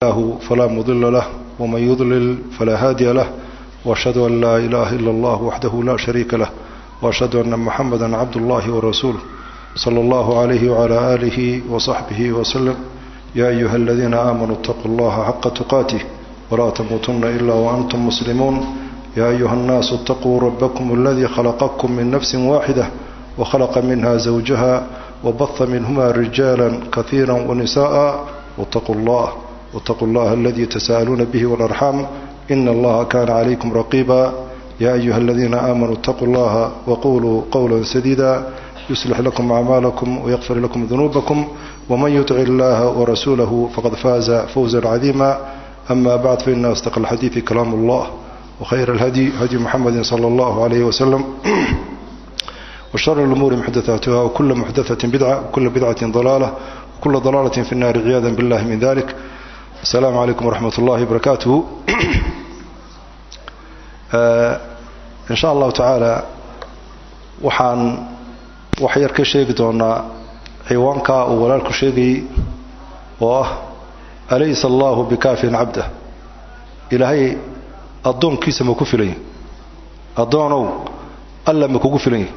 له فلا مضل له ومن يضلل فلا هادي له وأشهد أن لا إله إلا الله وحده لا شريك له وأشهد أن محمدا عبد الله ورسوله صلى الله عليه وعلى آله وصحبه وسلم يا أيها الذين آمنوا اتقوا الله حق تقاته ولا تموتن إلا وأنتم مسلمون يا أيها الناس اتقوا ربكم الذي خلقكم من نفس واحدة وخلق منها زوجها وبث منهما رجالا كثيرا ونساء واتقوا الله واتقوا الله الذي تساءلون به والأرحام إن الله كان عليكم رقيبا يا أيها الذين آمنوا اتقوا الله وقولوا قولا سديدا يصلح لكم أعمالكم ويغفر لكم ذنوبكم ومن يطع الله ورسوله فقد فاز فوزا عظيما أما بعد فإن أصدق الحديث كلام الله وخير الهدي هدي محمد صلى الله عليه وسلم وشر الأمور محدثاتها وكل محدثة بدعة وكل بدعة ضلالة وكل ضلالة في النار عياذا بالله من ذلك السلام عليكم ورحمة الله وبركاته إن شاء الله تعالى waxaan wax yar ka sheegi doonaa ciwaanka uu walaalku sheegayey oo ah alaysa allahu bikaafin cabdah ilaahay addoonkiisa ma ku filan yahy addoonow alla ma kugu filan yahy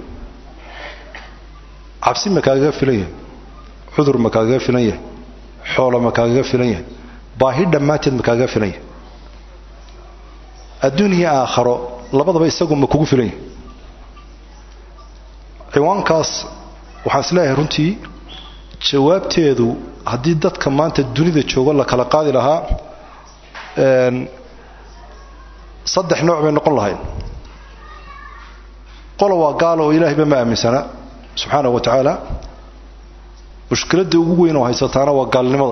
cabsi ma kaagaga filan yahay cudur ma kaagaga filan yahay xoolo ma kaagaga filan yahay baahi dhammaanteed ma kaagaga filan yahay adduun iyo aakharo labadaba isagu ma kugu filan yahay ciwaankaas waxaan isleeyahay runtii jawaabteedu haddii dadka maanta dunida joogo la kala qaadi lahaa saddex nooc bay noqon lahayd qola waa gaalo oo ilaahayba ma aaminsana subxaanahu wa tacaala mushkiladda ugu weyn oo haysataana waa gaalnimada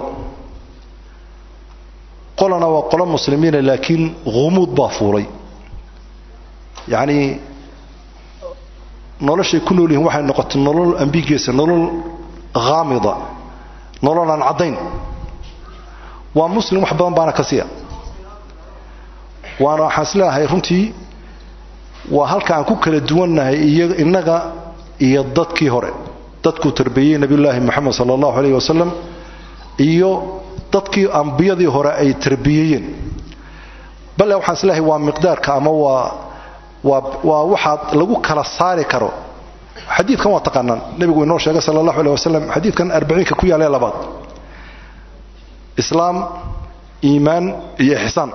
qolana waa qolo muslimiina laakiin humuud baa fuulay yacnii noloshay ku nool yihiin waxay noqotay nolol ambigeesa nolol haamida nolol aan caddayn waa muslim wax badan baana ka siya waana waxaan isleeahay runtii waa halka aan ku kala duwannahay iyo innaga iyo dadkii hore dadkuu tarbiyey nebiyullaahi moxamed sala allahu alayh wasalam iyo dadkii ambiyadii hore ay tarbiyeeyeen bale waxaan isleeahay waa miqdaarka ama waa waa waxaad lagu kala saari karo xadiidkan waa taqaanaan nebigu inoo sheegay sala allahu aleh wasalam xadiidkan arbaciinka ku yaalee labaad islaam iimaan iyo ixsaan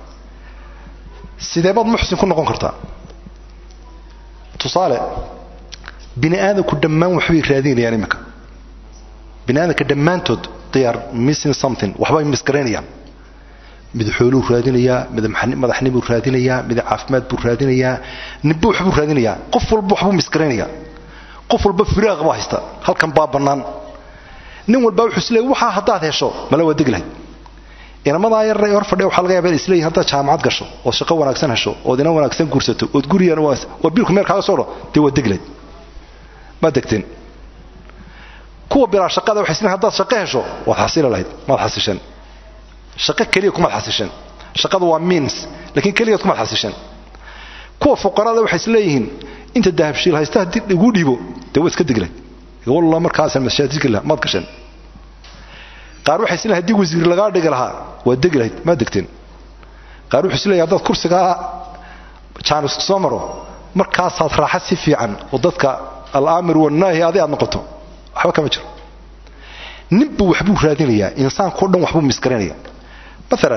sidee baad muxsin ku noqon kartaa tusaale bini aadamku dhammaan waxbay raadinayaan iminka bini aadamka dhammaantood they are missing something waxbay misgaraynayaan mid xooluu raadinayaa mid madaxnimuu raadinayaa mid caafimaad buu raadinayaa ninba waxbuu raadinayaa qof walba waxbuu misgaraynayaa qof walba firaaq baa haysta halkan baa bannaan nin walba wuxuu isleeyay waxaa haddaad hesho mala waa degi lahayd inamadaa yar ee hor fadhiya waxaa laga yaaba in isleeyihin haddaad jaamacad gasho ood shaqo wanaagsan hesho ood ina wanaagsan guursato ood gurigan oo biilku meel kaaga soo dho dee waa degi lahayd ma degteen kuwa bilaa shaqada waxay isleeyihin haddaad shaqo hesho waad xasili lahayd maad xasisheen shaqo keliya kumaad xasisheen shaqadu waa means laakiin keliyaad kumaad xasisheen kuwa fuqarada waxay isleeyihiin inta dahabshiil haysta haddii igu dhiibo dee waa iska deglayd walla markaasa mashaajidka lah maad gasheen qaar waxay isleeyihin haddii wasiir lagaa dhigi lahaa waa degi lahayd maad degteen qaar wuxuu isleeyahay haddaad kursigaa jaanisku soo maro markaasaad raaxa si fiican oo dadka alaamir wanaahi adi aad noqoto waxba kama jiro ninbu waxbuu raadinayaa insaankao dhan waxbuu misgaranaya maalan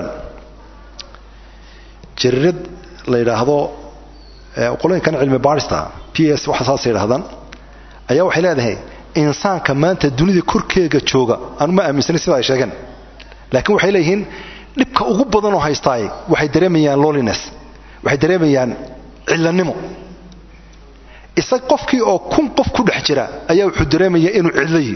jarirad la yidhaahdo qolooyinkan cilmi baadhista p s waxa saasay yidhahdaan ayaa waxay leedahay insaanka maanta dunida korkeega jooga aanu ma aaminsanin sida ay sheegeen laakiin waxay leeyihiin dhibka ugu badanoo haystaay waxay dareemayaan loliness waxay dareemayaan cillanimo isag qofkii oo kun qof ku dhex jira ayaa wuxuu dareemayaa inuu cidlayi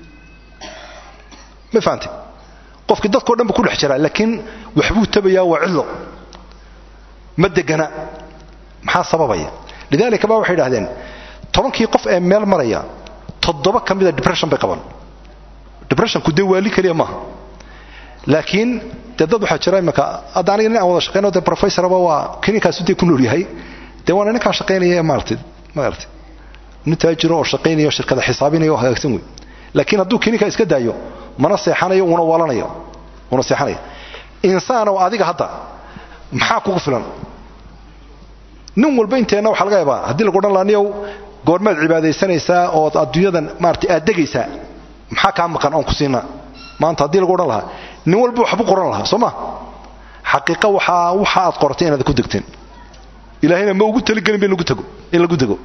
ma fahamtay qofkii dadkao dhan bu ku dhex jiraa laakiin waxbuu tabayaa waa cidlo ma degana maxaa sababaya lidaalika ba waxay idhahdeen tobankii qof ee meel maraya toddoba ka mida depression bay qabaan depressionku dee waali keliya maaha laakiin dee dad waxaa jira imaka hadda aniga nin aan wada shaqeyno dee professoraba waa kininkaasu dee ku nool yahay dee waana ninkaan shaqaynaya ee maaratay maaragtay nin taajiro oo shaqaynaya oo shirkada xisaabinaya oo hagaagsan wey laakiin hadduu kininka iska daayo mana seexanayo una walanayo una seexanaya insaanow adiga hadda maxaa kugu filan nin walba inteenna waxaa laga yaabaa haddii lagu odhan laha niyow goormaad cibaadaysanaysaa ood adduunyadan maarata aad degaysaa maxaa kaa maqan oon ku siinaa maanta haddii lagu odhan lahaa nin walba waxbu qoran lahaa soo ma xaqiiqa waxaa waxa aad qortay inaad ku degteen ilaahayna ma ugu taligelin ba in lagu tago in lagu dego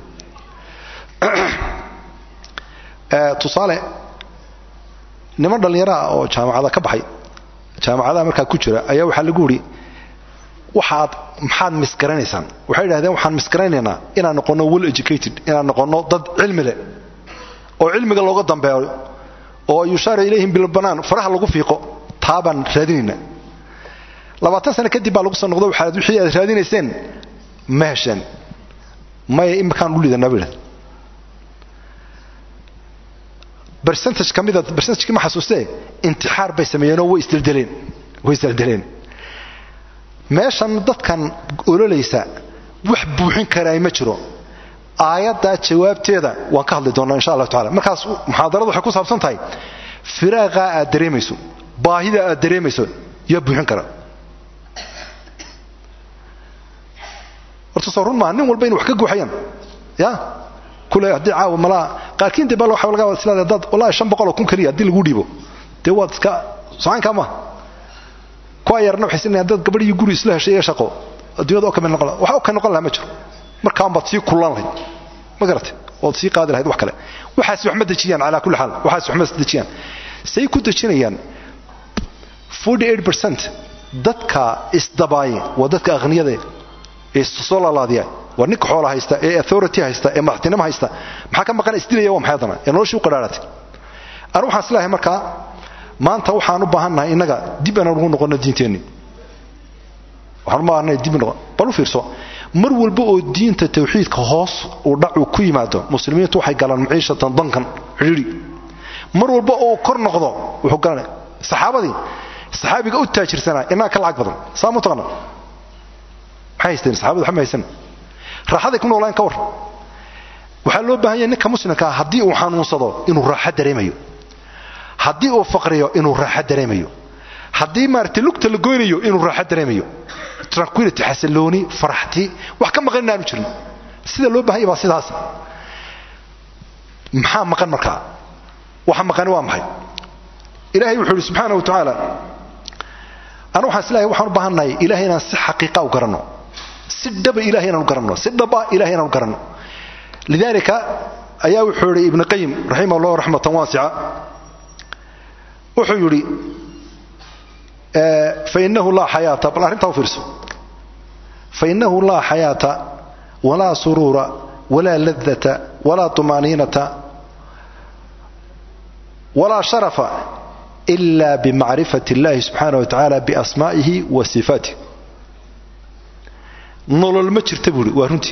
tusaale niman dhallinyaraha oo jaamacada ka baxay jaamacadaha markaa ku jira ayaa waxaa lagu yidhi waxaad maxaad misgaranaysaan waxay yidhahdeen waxaan misgaraynaynaa inaan noqonno well educated inaan noqonno dad cilmi leh oo cilmiga looga dambeeyo oo yushaara ilayhim bilbanaan faraha lagu fiiqo taa baan raadinaynaa labaatan sano kadib baa lagu soo noqdo waxaad wixii aad raadinayseen ma hesheen maya iminkaan u lidanaa bay yidhahdeen bercentage ka mida bercentagekii ma xasuustee intixaar bay sameeyeenoo way isdeldeleen way isdeldeleen meeshan dadkan ololaysa wax buuxin karaa ma jiro aayaddaa jawaabteeda waan ka hadli doonnaa insha allahu tacala markaas muxaadaradu waxay ku saabsan tahay firaaqaa aad dareemayso baahida aad dareemayso yaa buuxin kara horta soo run maaha nin walba inu wax ka guuxayaan ya kule haddii caawa malaa qaarkiin de bal waxa laga wada islaada dad wallahi shan boqol oo kun keliya haddii lagu dhiibo dee waad iska socaankaa maaha kuwa yarna waxay sinayaan dad gabadh iyo guri isla heshay iyo shaqo adduunyada oo kamid noqon wax oo ka noqon lahaa ma jiro markaan baad sii kullan lahayd ma garatay ood sii qaadi lahayd wax kale waxaas wax ma dejiyaan calaa kulli xaal waxaas wax ma dejiyaan say ku dejinayaan 48% dadka isdabaaye waa dadka aqniyada ee soo laalaadiya waa ninka xoola haysta ee authority haysta ee madaxtinimo haysta maxaa ka maqan isdilaya waa maxay haddana ee noloshii u qadhaaratay anu waxaan islahay markaa maanta waxaan u baahannahay innaga dib inaan ugu noqonno diinteenni waxaan u baahannahay dib noqon bal u fiirso mar walba oo diinta tawxiidka hoos uu dhacu ku yimaado muslimiintu waxay galaan maciishatan dankan cidhiidhi mar walba oo kor noqdo wuxuu galanay saxaabadii saxaabiga u taajirsanaa innaga ka lacag badan saa mu taqana maxay haysteen saxaabadu waxba ma haysan raaxaday ku noolaan ka war waxaa loo baahan yahay ninka muslimkaa haddii uu xanuunsado inuu raaxo dareemayo haddii uu faqriyo inuu raaxo dareemayo haddii maaragtay lugta la goynayo inuu raaxo dareemayo tranquility xasillooni faraxti wax ka maqan inaanu jirin sida loo bahan yahy baa sidaas maxaa maqan markaa waxa maqani waa maxay ilaahay wuxuu yidhi subxaana wa tacaala anu waxaan islahay waxaan u baahannahay ilahay inaan si xaqiiqa u garanno si dhaba ilahay inaan u garanno si dhaba ilahay inaan u garanno lidalika ayaa wuxuu yidhi ibnu qayim raximah allah raxmatan waasica wuxuu yidhi fainahu laa xayaata bal arrintaa u fiirso fainahu laa xayaata walaa suruura walaa ladata walaa tumaaniinata walaa sharafa ila bimacrifati اllahi subxaanah wa tacaala biasmaa'ihi wa sifaatih nolol ma jirta buuhi waa runtii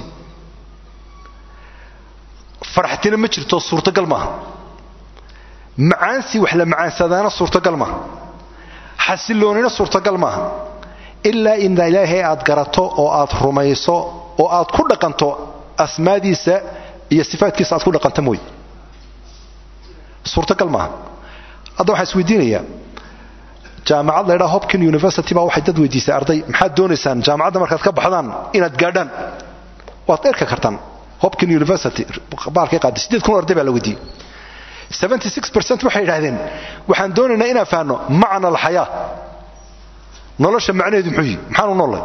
faraxtina ma jirto suurtagal maaha macaansi wax la macaansadaana suurtagal maaha xasilloonina suurtagal maaha ilaa in ilaahay aad garato oo aad rumayso oo aad ku dhaqanto asmaadiisa iyo sifaatkiisa aad ku dhaqanta mooye suurtagal maaha hadda waxaan isweydiinayaa jaamacad laydhaa hopkin university baa waxay dad weydiisay arday maxaad doonaysaan jaamacadda markaad ka baxdaan inaad gaadhaan waad erka kartaan hopkin university baalkay qaaday siddeed kun arday baa la weydiiyey seventy six percent waxay yidhahdeen waxaan doonaynaa inaan fahanno macna alxayaa nolosha macnaheedu muxuu yihi maxaanu noolay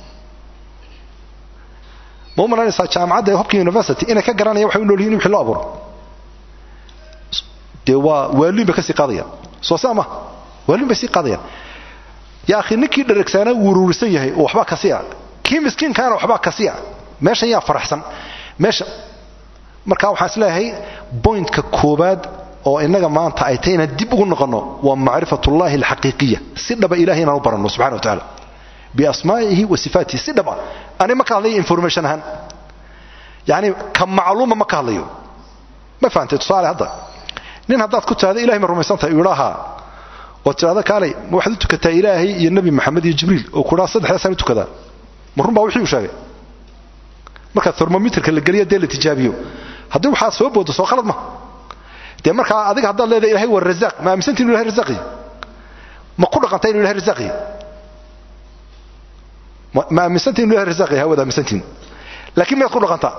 ma u malaynaysaa jaamacadda hopkin university inay ka garanaya waxay u nool yihin in wixii loo abuuro dee waa waaliin bay ka sii qaadayaan soo saa ma waaliin bay sii qaadayaan yaa akhi ninkii dharagsaana wuruurisan yahay oo waxbaa kasi a kii miskiinkaana waxbaa kasi a meeshan yaa faraxsan meesha marka waxaan isleeyahay bointka koobaad oo innaga maanta ay tahay inaan dib ugu noqonno waa macrifatullahi alxaqiiqiya si dhaba ilahay inaan u baranno subxana wa tacaala biasmaa'ihi wa sifaatihi si dhaba ani ma ka hadlayo information ahaan yacni ka macluuma ma ka hadlayo ma fahantay tusaale hadda nin haddaad ku tirahda ilahay ma rumaysantahay uu idhaahaa oo tirahda kaalay ma waxaad u tukataa ilaahay iyo nebi maxamed iyo jibriil oo ku idhaha saddexdaasaan u tukadaa ma run baa wixii uu sheegay marka thermometerka la geliya dee la tijaabiyo haddii waxaad soo boodo soo khalad ma dee markaa adiga haddaad leedahay ilahay waa razaaq ma aaminsantii inu ilahay razaaqiy ma ku dhaqanta inu ilahay razaaqiy ma aaminsantiin inu ilahay rasaaq yahay waad aaminsantiin laakiin miyaad ku dhaqantaa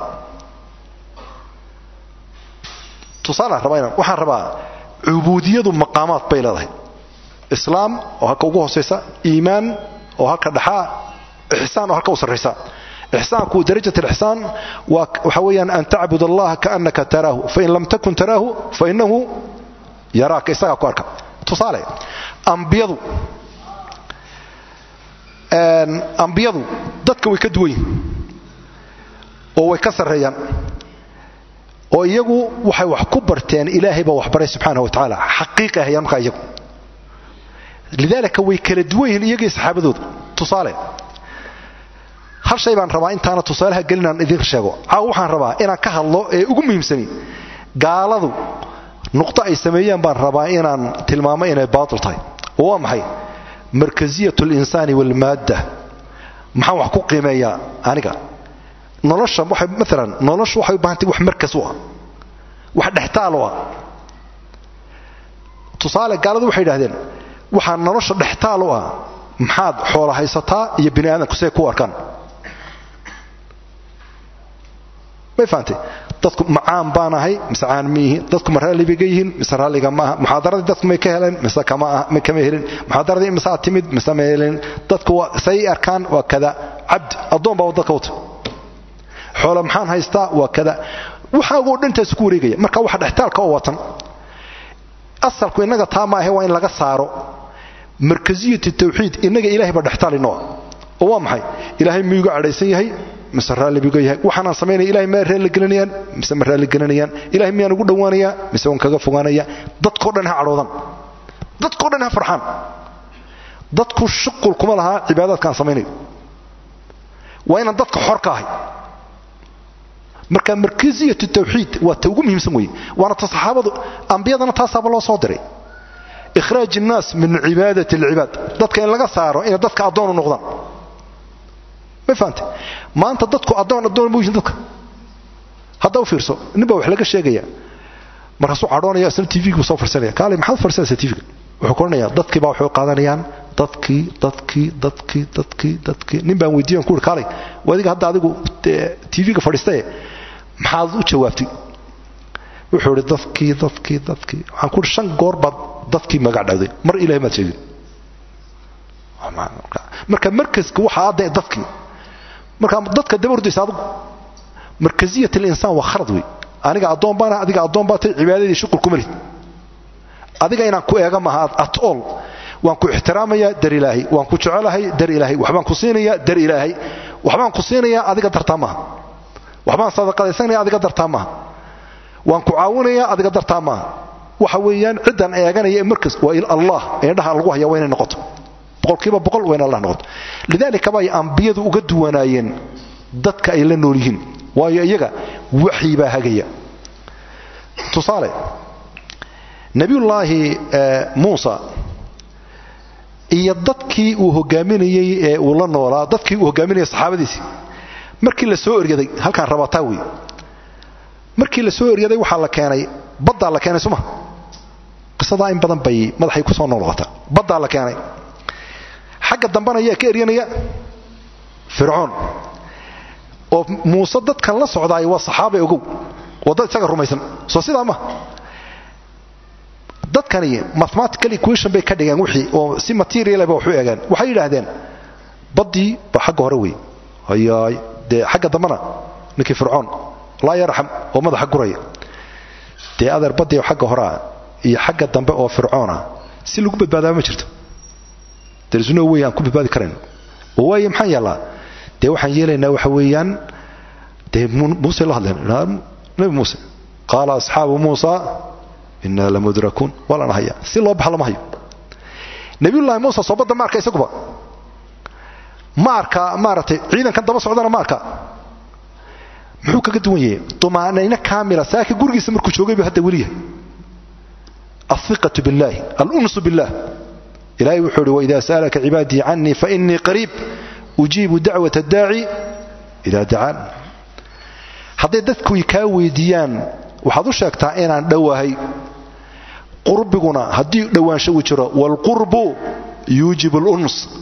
tusaalaan rabaa inaan waxaan rabaa cubuudiyadu maqaamaad bay leedahay islaam oo halka ugu hoosaysa iimaan oo halka dhaxaa ixsaan oo halka u sarraysa ixsaanku darajat alixsaan waa waxa weeyaan an tacbud allaha kaannaka taraahu fain lam takun taraahu fainahu yaraaka isagaa ku arka tusaale ambiyadu ambiyadu dadka way ka duwan yihin oo way ka sarreeyaan oo iyagu waxay wax ku barteen ilaahay baa waxbaray subxaana wa tacaala xaqiiqay hayaan markaa iyagu lidaalika way kala duwan yihiin iyagii saxaabadooda tusaale hal shay baan rabaa intaana tusaalaha gelinaan idin sheego caaw waxaan rabaa inaan ka hadlo ee ugu muhiimsani gaaladu nuqdo ay sameeyeen baan rabaa inaan tilmaamo inay baatil tahay oo waa maxay markasiyat linsaani walmaadda maxaan wax ku qiimeeyaa aniga nolosha waxay maalan noloshu waxay u bahantay wax markas u ah wax dhextaal u ah tusaale gaaladu waxay idhahdeen waxaa nolosha dhextaal u ah maxaad xoola haysataa iyo bini aadamku see ku arkaan may fahamtay dadku macaan baan ahay mise caan miihi dadku ma raalli bayga yihiin mise raalliga maaha muxaadaradii dadku may ka heleen mise kama helin muxaadaradii mise aad timid mise ma helin dadku say arkaan waa kada cabdi addoon baa dadka wata xoolo maxaan haystaa waa kada waxaagoo dhantaas ku wareegaya marka waxa dhextaalka oo watan asalku innaga taa maahe waa in laga saaro markasiyat tawxiid innaga ilahay baa dhextaal inoo oo waa maxay ilaahay miyuu iga cadhaysan yahay mise raalli buu iga yahay waxaanaan samaynaya ilahay ma raalli gelinayaan mise ma raalli gelinayaan ilahay miyaan ugu dhowaanayaa mise waan kaga fogaanaya dadkao dhan ha cadhoodan dadkao dhan ha farxaan dadku shuqul kuma lahaa cibaadaadkaan samaynayo waa inaan dadka xor ka ahay marka markasiyat tawxiid waa ta ugu muhiimsan weeye waana ta saxaabadu ambiyadana taasaaba loo soo diray ikhraaj innaas min cibaadat alcibaad dadka in laga saaro inay dadka addoon u noqdaan ma fahamte maanta dadku addoon addoon ma yihin dadka hadda u fiirso nin baa wax laga sheegaya markaasuu cadhoonaya isna tvgu soo farsanaya kaale maxaad farsanaysaa tvga wuxuu koranayaa dadkii baa waxay qaadanayaan dadkii dadkii dadkii dadkii dadkii nin baan weydiiyan ku uri kaalay adiga hadda adigu tvga fadhiistaye maxaad u jawaabtay wuxuu ihi dadkii dadkii dadkii waxaan ku uri shan goor baad dadkii magac dhawday mar ilahay maad sheegin marka markaska waxa adda dadkii marka dadka daba ordaysa adigu markasiyat alinsaan waa khalad wey aniga addoon baana adiga addoon baa tay cibaadadii shuqul kuma lid adiga inaan ku eega maaha at all waan ku ixtiraamayaa dar ilaahay waan ku jecelahay dar ilaahay waxbaan ku siinayaa dar ilaahay waxbaan ku siinayaa adiga dartaa maaha waxbaan sadaqadaysanaya adiga dartaa maaha waan ku caawinayaa adiga dartaa maaha waxa weeyaan ciddan eeganaya ee markas waa allah eedhaha lagu haya waa inay noqoto boqolkiiba boqol waa in allah noqoto lidaalika bay ambiyadu uga duwanaayeen dadka ay la nool yihiin waayo iyaga waxyi baa hagaya tusaale nebiyullaahi muusa iyo dadkii uu hogaaminayey ee uu la noolaa dadkii uu hogaaminayay saxaabadiisii markii la soo eryaday halkaan rabataa wey markii la soo eryaday waxaa la keenay baddaa la keenay suma qisadaa in badan bay madaxay ku soo noolqota baddaa la keenay xagga dambana ayaa ka eryanaya fircoon oo muuse dadkan la socdaay waa saxaaba ogow oo dad isaga rumaysan soo sidaa ma dadkani mathematical equation bay ka dhigeen wixii oo si material ba wax u eegeen waxay yidhaahdeen baddii ba xagga hore wey hayaay dee xagga dambana ninkii fircoon laa yarxam oo madaxa guraya dee adeer baddii xagga horea iyo xagga dambe oo fircoona si lagu badbaadaa ma jirto darisno wey aan ku badbaadi karayn oo waaye maxaan yeellaa dee waxaan yeelaynaa waxa weeyaan dee muuse la hadleen nabi muuse qaala asxaabu muusa inaa lamudrakuun waa lana hayaa si loo baxa lama hayo nabiyullaahi muuse soo badda ma arka isaguba ma arkaa maaragtay ciidankan daba socdana ma arkaa muxuu kaga duwan yahay dumaanayno kaamila saaka gurigiisa markuu joogay buu hadda weliyahay alhiqatu billahi alunsu billah ilahay wuxuu uhi waidaa sa'alaka cibaadii canii fainii qariib ujiibu dacwat addaaci idaa dacaan hadday dadku kaa weydiiyaan waxaad u sheegtaa inaan dhowahay qurbiguna haddii dhowaansho uu jiro waalqurbu yuujibu luns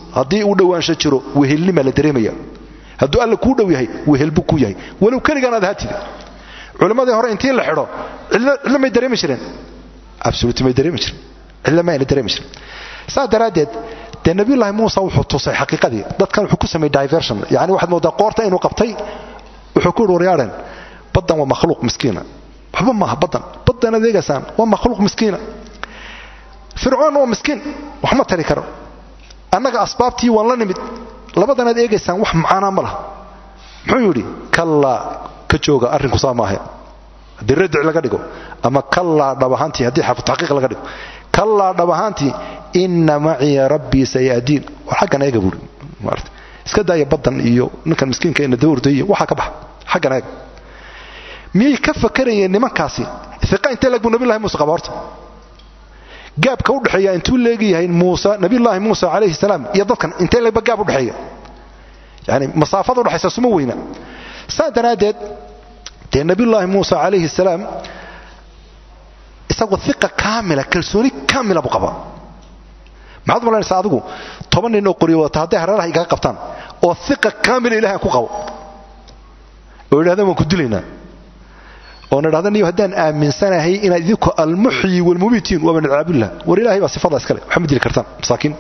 haddii uu dhowaansho jiro wehelnimaa la dareemaya hadduu alla kuu dhow yahay wehel buu ku yahay walow keligaan aad ahaatid culimmadii hore intii la xidho cidlo may dareemi jireen absolut may dareemi jiren cidlo mayna dareemi jiren saas daraaddeed dee nabiyullaahi muuse wuxuu tusay xaqiiqadii dadkan wuxuu ku sameeyey diversion yani waxaad moodaa qoorta inuu qabtay wuxuu ku yidhi waryaadhen baddan waa makhluuq miskiina waxba maaha baddan baddan adeegaysaan waa makhluuq miskiina fircoon waa miskiin wax ma tari karo annaga asbaabtii waan la nimid labadan aad eegaysaan wax macaanaa ma laha muxuu yidhi kallaa ka jooga arrinku saa maahe haddii radic laga dhigo ama kallaa dhab ahaantii haddii xarfu taxqiiq laga dhigo kallaa dhab ahaantii inna maciya rabbii sayahdiin war xaggan eega buuri maarata iska daaya baddan iyo ninkan miskiinka ina dawrday iyo waxaa ka baxa xaggan eega miyay ka fakarayeen nimankaasi iqa intee leg buu nabilahi muuse qaba horta gaabka udhexeeya intuu leegayahay muuse nabiyullaahi muusa calayhi salaam iyo dadkan intee legba gaab udhexeeya yani masaafada udhexaysa suma weyna saa daraaddeed dee nabiyullaahi muusa calayhi salaam isagoo iqa kaamila kalsooni kaamila buu qabaa maxaad malaynaysaa adigu toban nin oo qoriyo wadata hadday hareeraha igaga qabtaan oo iqa kaamila ilahay aan ku qabo oo yidhahdaan waan ku dilaynaa oon idhahda niyo haddaan aaminsanahay inaad idinku almuxyi walmumiitiin waaba nadcaabillah war ilahay baa sifadaa iskale waxma dili kartaan masaakiin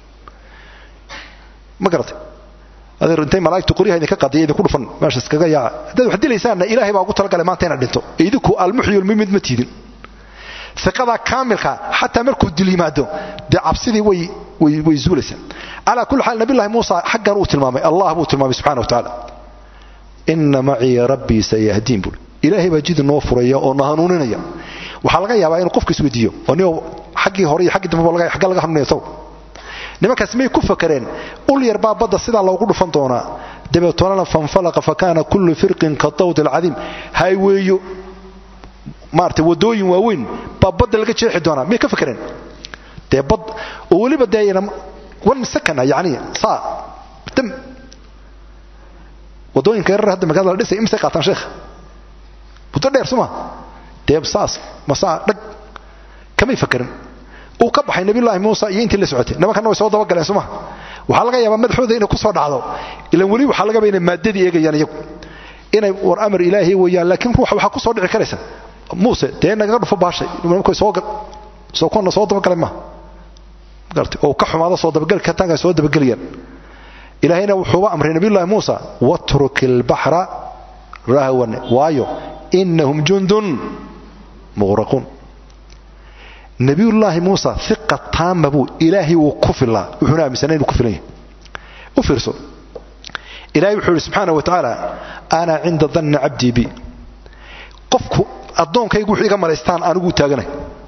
ma garatay adeer intay malaa'igtu qoryaha idinka qadiya idinku dhufan meesha iskaga yaaca haddaad wax dilaysaanna ilaahay baa ugu talagalay maanta inaad dhinto idinku almuxyi walmumiit ma tiidin iqadaa kaamilka xataa markuu dil yimaado dee cabsidii way zuulaysaa calaa kulli xaal nabilahi muusa xaggan uu tilmaamay allah buu tilmaamay subxana wa tacaala inna maciya rabbii sayahdiin buui ilaahay baa jid noo furaya oo na hanuuninaya waxaa laga yaabaa inuu qofka isweydiiyo oo ni xaggii hore iyo xaggii dambeba agga laga hanuunaya taw nimankaas may ku fakareen ul yar baa badda sidaa loogu dhufan doonaa dabeetolana fanfalaqa fa kaana kullu firqin ka dawd alcadiim hayweeyo maarata wadooyin waaweyn baa badda laga jeexi doonaa miyay ka fakareen dee bad oo weliba dee one second yani saa dam wadooyinka yarar hadda magaalada la dhisay imisay qaataan sheekh muddo dheer suma dee saas masaa dhag kamay fakarin uu ka baxay nabiyullaahi muusa iyo intii la socotay nimankanna way soo dabagaleen suma waxaa laga yaabaa madaxooda inay ku soo dhacdo ilan weli waxaa laga yaaba inay maadadii eegayaan iyagu inay war amar ilaahay weeyaan laakiin ruuxa waxaa ku soo dhici karaysa muuse dee nagaga dhufo baashay nimankoy soo soo kuna soo dabagalay maaha gartay oo ka xumaado soo dabagali kartaanka soo dabagelayaan ilaahayna wuxuuba amray nabiyullaahi muusa watruk ilbaxra rahwan waayo inahum jundun muqraquun nabiyullaahi muusa iqa taama buu ilaahay wuu ku filaa wuxuuna aaminsanay inuu ku filan yahay u fiirso ilahay wuxuu yidhi subxaana wa tacaala ana cinda danni cabdii bi qofku addoonkaygu wuxuu iga malaystaan aniguu taaganay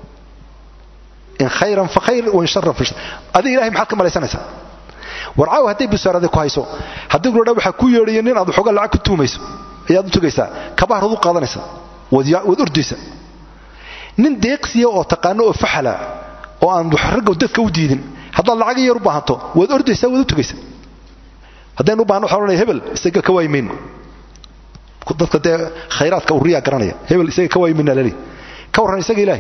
in khayran fa khayr wain sharan fa shar adiga ilahay maxaad ka malaysanaysaa war caawa hadday busaarada ku hayso haddii gudhodha waxaa ku yeedhaya nin aad waxoogaa lacag ku tuumayso ayaad u tugaysaa kabahrood u qaadanaysaa waad ordaysa nin deeqsiya oo taqaano oo faxala oo aan ragga dadka u diidin haddaad lacag yar u baahanto waad ordaysaa waad u tugaysaa haddaynu u bahano waxa odhanaya hebel isaga ka waayimayno dadka dee khayraadka uriyaa garanaya hebel isaga ka waayimayna lali ka warran isaga ilaahay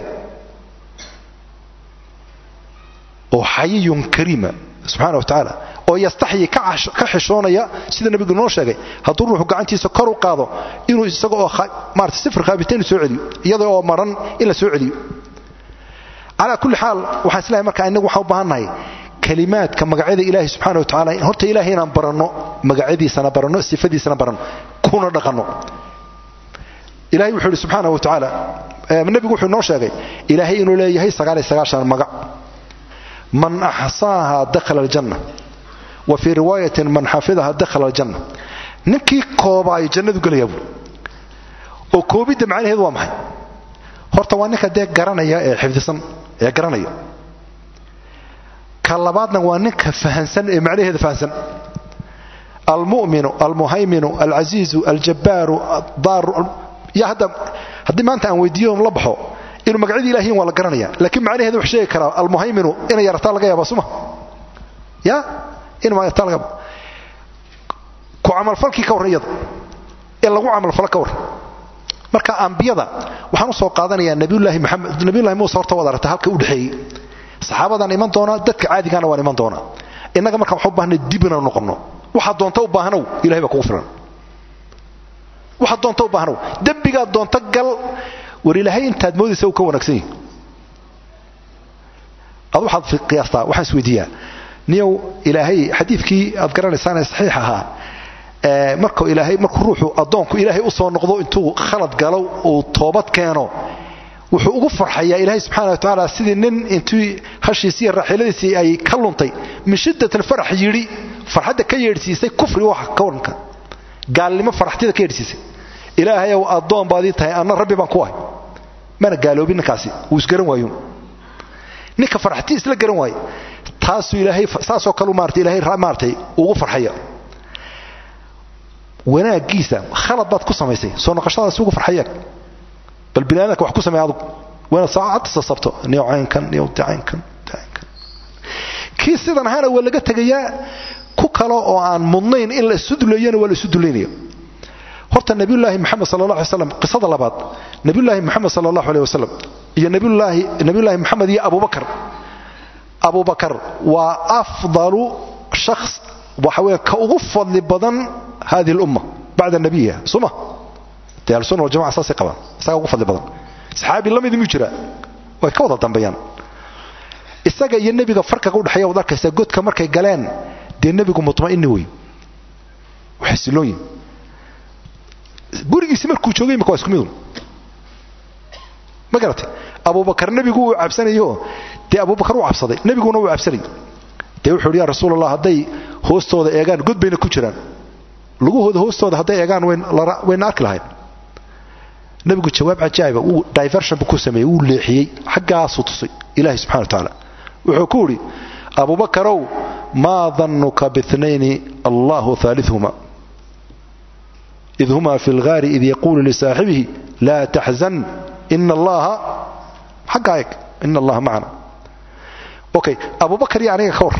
oo xayiyun kariima subxana wa tacaala oo yastaxyi ka xishoonaya sida nebigu noo sheegay hadduu ruuxu gacantiisa kor u qaado inuu isaga oo maarata sifir khaabitain soo celiyo iyada oo maran in la soo celiyo calaa kulli xaal waxaan islahay marka inagu waxaan u baahannahay kalimaadka magacyada ilaahay subxana wa tacala horta ilahay inaan baranno magacyadiisana baranno sifadiisana baranno kuna dhaqanno ilahay wuxuu ihi subxaana wa tacaala nebigu wuxuu inoo sheegay ilaahay inuu leeyahay sagaal iyo sagaashan magac man axsaaha dakhala aljanna wa fii riwaayatin man xafidaha dakhala aljanna ninkii koobaayo jannadu gelayaa buuri oo koobidda macnaheedu waa maxay horta waa ninka dee garanaya ee xifdisan ee garanaya ka labaadna waa ninka fahansan ee macnaheeda fahansan almu'minu almuhayminu alcasiizu aljabbaaru daaru ya hadda haddii maanta aan weydiiyo la baxo inuu magacyadii ilahiyin waa la garanaya laakiin macnaheeda wax sheegi karaa almuhayminu inay yarataa laga yaaba suma ya inuu yarataa laga yaaba ku camalfalkii ka warran iyada in lagu camalfalo ka warran marka ambiyada waxaan u soo qaadanayaa nabiyullaahi maxamed nabiyullahi muuse horta waad aragta halka u dhexeeyey saxaabadaan iman doonaa dadka caadigana waan iman doonaa innaga markaan waxu baahnay dib inaan noqonno waxaad doonta u baahanow ilahay baa kugu filan waxaad doonta u baahanow dembigaad doonta gal war ilaahay intaad moodaysa uu ka wanaagsan yahi ad waxaad qiyaastaa waxaan isweydiiyaa niyow ilaahay xadiidkii aad garanaysaan ee saxiix ahaa markuu ilaahay markuu ruuxu addoonku ilaahay u soo noqdo intuu khalad galo uu toobad keeno wuxuu ugu farxayaa ilaahay subxaana wa tacaala sidii nin intii hashiisii iyo raaxiiladiisii ay ka luntay min shiddat alfarax yidhi farxadda ka yeedhsiisay kufri waxa ka waranka gaalnimo faraxtida ka yeedhsiisay ilaahayow addoon baad ii tahay anna rabbi baan ku ahay mana gaaloobin ninkaasi wuu isgaran waayo ninka faraxti isla garan waaye taasuu ilaahay saasoo kalu maarata ilaahay maaratay ugu farxaya wanaaggiisa khalad baad ku samaysay soo noqoshadaasi ugu farxaya bal bini aadamka wax ku samey adugu waanaad saacad sasabto niyow caynkan niyow caynkan caynkan kii sidan ahaana waa laga tegayaa ku kale oo aan mudnayn in la isu duleeyana waa la isu duleynaya horta nabiyulaahi maxamed sala allah alay slam qisada labaad nabiyulaahi maxamed sala allahu aleh wasalam iyo nabiyulaahi nabiyulaahi maxamed iyo abubakar abubakar waa afdalu shakhs waxa weeye ka ugu fadli badan hadihi lumma bacda nabiyiha suma dee ahlusunna waljamaca saasay qabaan isagaa ugu fadli badan saxaabi la midi muu jiraa way ka wada dambeeyaan isaga iyo nebiga farqiga udhexeeya wad arkaysaa godka markay galeen dee nebigu mutma'ini wey xasilooyin gurigiisi markuu joogay imika waa isku midun ma garatay abubakar nebigu uu cabsanayo dee abubakar uu cabsaday nebiguna uu cabsanay dee wuxuu hi ya rasuul allah hadday hoostooda eegaan god bayna ku jiraan lugahooda hoostooda hadday eegaan wayna arki lahayn nebigu jawaab cajaa'iba wuu diversion buu ku sameeyey wuu leexiyey xaggaasuu tusay ilaahay subxana wa tacaala wuxuu ku idhi abubakarow maa dannuka biinayni allahu aalihuma id huma fi lgaari id yaquulu lisaaxibihi laa taxzan ina allaha xaggaa eg ina allaha macana okay abubakar iyo aniga ka war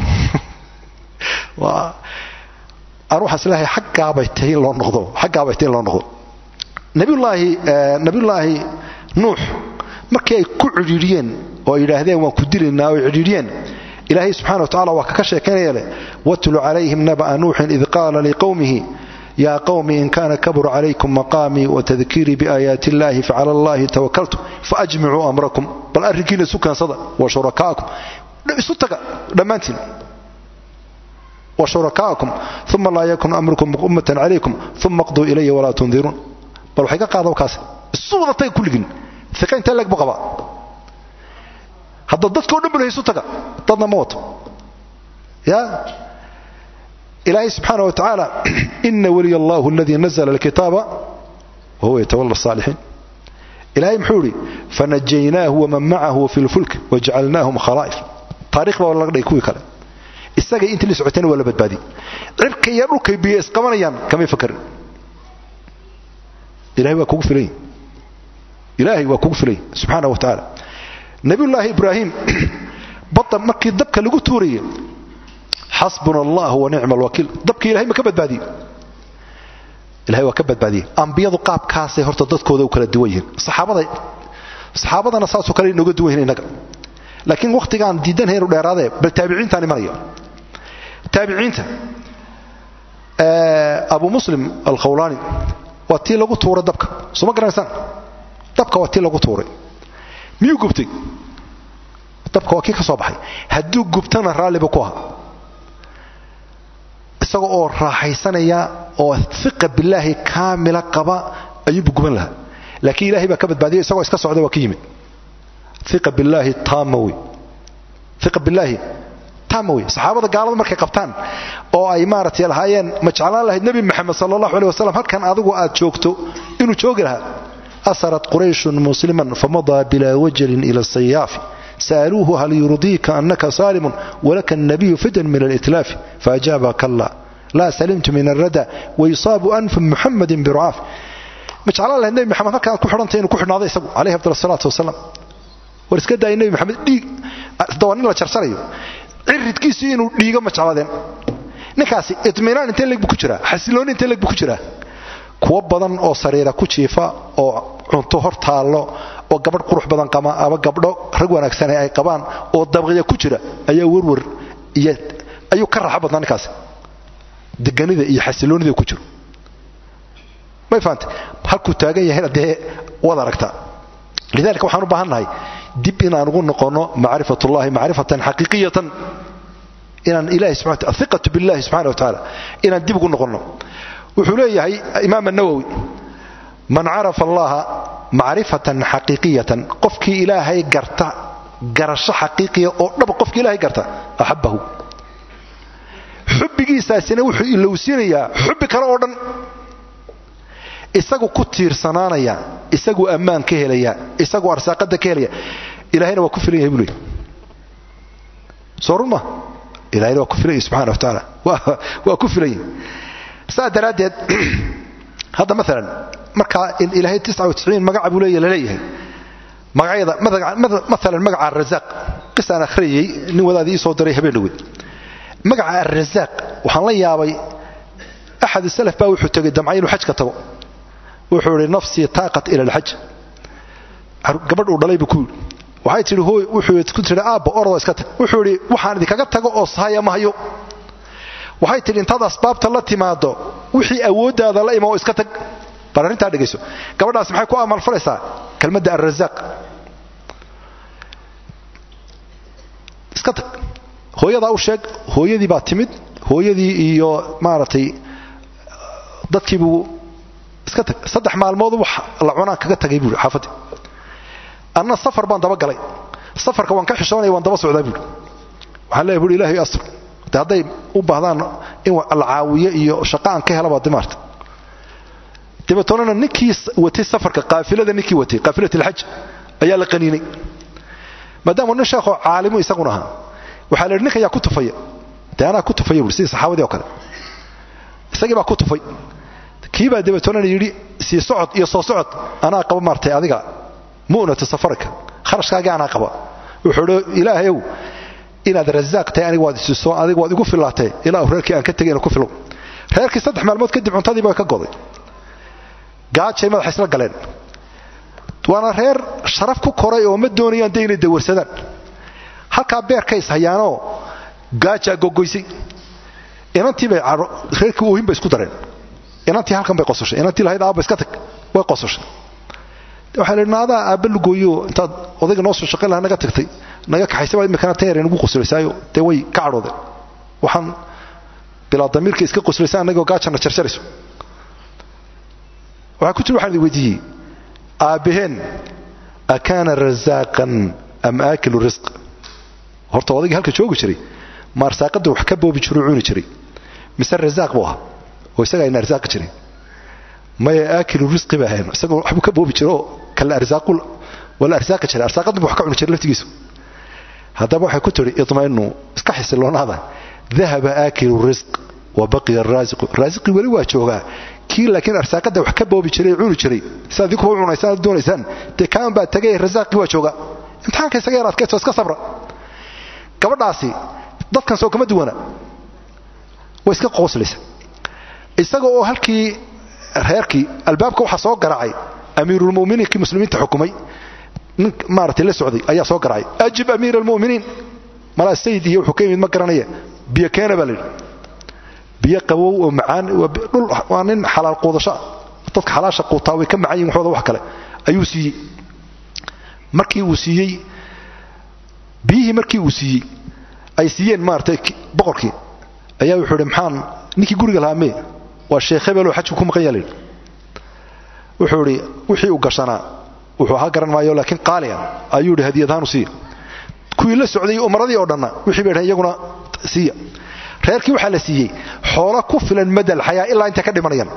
aan waxaan isleehay xaggaabay tahay in loo noqdo xaggaabay tahay in loo noqdo nabiyullaahi nabiyullaahi nuux markii ay ku cidhiidhiyeen oo ay yidhaahdeen waan ku dilaynaa oo ay cidhiidhiyeen ilaahay subxana wa tacala waa kaka sheekaynaya leh watlu calayhim naba'a nuuxin id qaala liqowmihi yaa qowmi in kana kabura calaykum maqaamii watadkiirii biaayaati illahi facala allahi tawakaltu faajmicuu amrakum bal arrinkiina isu kaansada wa shurakaakum isu taga dhammaantiin wa shurakaakum uma laa yakun amrukum ummatan calaykum uma qduu ilaya walaa tundiruun bal waxay ka qaada kaas isu wada taga kulligin iqa intee leeg buu qabaa hadda dadkao dhan bulahay isu taga dadna ma wato ya ilaahay subxaana wa tacaala ina waliy allahu aladii nazla alkitaaba wahuwa yatawala asaalixiin ilahay muxuu idhi fanajaynaahu waman macahu fi lfulk wajacalnaahum khalaa'if taarikh baa laga dhigay kuwii kale isagay intii la socotayna waa la badbaadiyey cirka iyo dhulkay biyo isqabanayaan kamay fakarin ilahay waa kugu filany ilaahay waa kugu filany subxaana wa tacaala nabiyullaahi ibraahim badda markii dabka lagu tuurayay xasbuna allah wa nicma alwakiil dabkii ilahay ma ka badbaadiyey ilahay waa ka badbaadiyey ambiyadu qaabkaasay horta dadkooda u kala duwan yihiin saxaabada saxaabadana saasoo kale inooga duwan yihin innaga laakiin wakhtigaan diidanhay inu dheeraadee bal taabiciintaan imanaya taabiciinta abu muslim alkhawlaani waa tii lagu tuuray dabka soo ma garanaysaan dabka waa tii lagu tuuray miyuu gubtay dabka waa kii ka soo baxay hadduu gubtana raalliba ku aha isaga oo raaxaysanaya oo iqa bilaahi kaamila qaba ayuubu guban lahaa laakiin ilahay baa ka badbaadiya isagoo iska socda waa ka yimid iqa bilaahi taama wey iqa bilaahi taama wey saxaabada gaalada markay qabtaan oo ay maaragtay lahaayeen ma jeclaan lahayd nebi maxamed sala allahu aleh wasalam halkan adigu aad joogto inuu joogi lahaa asarat qurayshun musliman famadaa bilaa wajalin ila sayaafi sa'aluuhu hal yurdiika anaka saalimun walaka annabiyu fidan min alitlaafi faajaaba kalla laa salimtu min alrada wayusaabu anfu muxamadin birucaaf ma jeclaan lahayd nebi maxamed halkan aad ku xidhantay inuu ku xidhnaado isagu calayhi afdal asalaatu wasalaam war iska daaya nebi maxamed dhiig waa nin la jarsanayo ciridkiisii inuu dhiigo ma jecladeen ninkaasi itminaan intee leg bu ku jiraa xasilooni intee leg bu ku jiraa kuwo badan oo sariira ku jiifa oo cunto hor taallo oo gabadh qurux badan qaba ama gabdho rag wanaagsane ay qabaan oo dabqiya ku jira ayaa werwer iyo ayuu ka raaxo badnaa ninkaasi deganida iyo xasiloonida ku jiro may fahamtay halkuu taagan yahayna dee waad aragtaa lidalika waxaan u baahan nahay dib inaan ugu noqonno macrifatullahi macrifatan xaqiiqiyatan inaan ilahi subaa aiqatu billahi subxana wa tacaala inaan dib ugu noqonno wuxuu leeyahay imaam anawowi man carafa allaha macrifatan xaqiiqiyatan qofkii ilaahay garta garasho xaqiiqiya oo dhab qofkii ilaahay garta axabbahu xubbigiisaasina wuxuu ilowsiinayaa xubbi kale oo dhan isagu ku tiirsanaanaya isagu ammaan ka helaya isagu arsaaqada ka helaya ilahayna waa ku filan yahay buu leey soo run ma ilahayna waa ku filan yahay subxana wa tacaala waa ku filan yahay saa daraaddeed hadda maalan markaa in ilaahay magaca buu leeya laleeyahay magacyada maalan magaca arazaaq qisaan akhriyey nin wadaadii ii soo diray habeen dhaweed magaca arrazaaq waxaan la yaabay axad salaf baa wuxuu tegay damcay inuu xajka tago wuxuu idhi nafsii taaqat ila alxaj gabadh uu dhalay buu ku yidhi waxay tihi hooy wuxuu ku tihi aabba orodoo iska tag wuxuu idhi waxaan idinkaga tago oo sahaya ma hayo waxay tidhi intaad asbaabta la timaado wixii awooddaada la ima oo iska tag bal arrintaa dhegayso gabadhaas maxay ku amalfalaysaa kelmadda arrazaaq iska tag hooyadaa u sheeg hooyadii baa timid hooyadii iyo maaragtay dadkiibuu iska tag saddex maalmood wax la cunaan kaga tagay buui xaafadii anna safar baan daba galay safarka waan ka xishoonaya waan daba socdaa buui waxaan leeya buui ilahay asr de hadday u baahdaan in la caawiyo iyo shaqa aan ka helaba de maarta dabeetoonana ninkii watay safarka qaafilada ninkii watay qaafilat alxaj ayaa la qaniinay maadaama nin sheekoo caalimu isaguna ahaa waxaa la yidhi ninka yaa ku tufaya dee anaa ku tufaya buui sidii saxaabadii oo kale isagii baa ku tufay kii baa dabeetoonana yidhi sii socod iyo soo socod anaa qaba maartay adiga mu'natu safarka kharashkaagii anaa qaba wuxuu idhi ilaahayow inaad razaaq tahay aniga waad isiso adiga waad igu fillaatee ilaa reerkii aan ka tegay ina ku filow reerkii saddex maalmood kadib cuntadiiba ka goday gaajay madaxa isla galeen waana reer sharaf ku koray oo ma doonayaan de inay dawarsadaan halkaa beerkay is hayaanoo gaajaa gogoysay inantii bay reerkii oohin bay isku dareen inantii halkan bay qososhay inantii lahayd aabba iska tag way qososhay waxaa la yidhi naadaa aabba lugooyo intaad odayga noo soo shaqayn lahaa naga tagtay naga kaxaysay baa imikana tan yar nagu qoslaysaayo dee way ka cadhoodeen waxaan bilaa damiirka iska qoslaysa annagoo gaajana jarjarayso waxaa ku jira waxaan idin weydiiyey aabbaheen akaana razaaqan am aakilu risq horta odaygii halka joogi jiray ma arsaaqadda wax ka boobi jiroo cuni jiray mise razaaq buu ahaa oo isaga ayna arsaaqi jiray maya aakilu risqi ba ahayn isagoo waxbuu ka boobi jiro oo kala arsaaqu wala arsaaqi jiray arsaaqadna buu wax ka cuni jiray laftigiisu haddaba waxay ku tidhi idmainu iska xisiloonada dahaba aakilu risq wa baqiya araasiqu raasiqii weli waa joogaa kii laakiin arsaaqadda wax ka boobi jiray cuni jiray sidaad idinkuba u cunaysaan aad doonaysaan dee kaan baa tagay rasaaqii waa joogaa imtixaanka isaga yar adkaysto iska sabra gabadhaasi dadkan soo kama duwana way iska qooslaysa isaga oo halkii reerkii albaabka waxaa soo garaacay amiirulmuminiin kii muslimiinta xukumay nin maaratay la socday ayaa soo garaacay ajib amiir almuminiin malaa sayid iyo wuxuu ka yimid ma garanaya biyo keena baa la yidhi biyo qabow oo macaan dhul waa nin xalaal quudashoa dadka xalaasha quutaa way ka macan yihin waxooda wax kale ayuu siiyey markii uu siiyey biyihii markii uu siiyey ay siiyeen maaratay boqorkii ayaa wuxuu idhi maxaan ninkii guriga lahaa mee waa sheekh hebeloo xajku ku maqan yaa la yidhi wuxuu idhi wixii uu gashanaa wuxuu ahaa garan maayo laakiin qaaliya ayuu idhi hadiyadahaanu siiya kuwii la socday umaradii oo dhanna wixii bay dhahen iyaguna siiya reerkii waxaa la siiyey xoolo ku filan madal xayaa ilaa intay ka dhimanayaan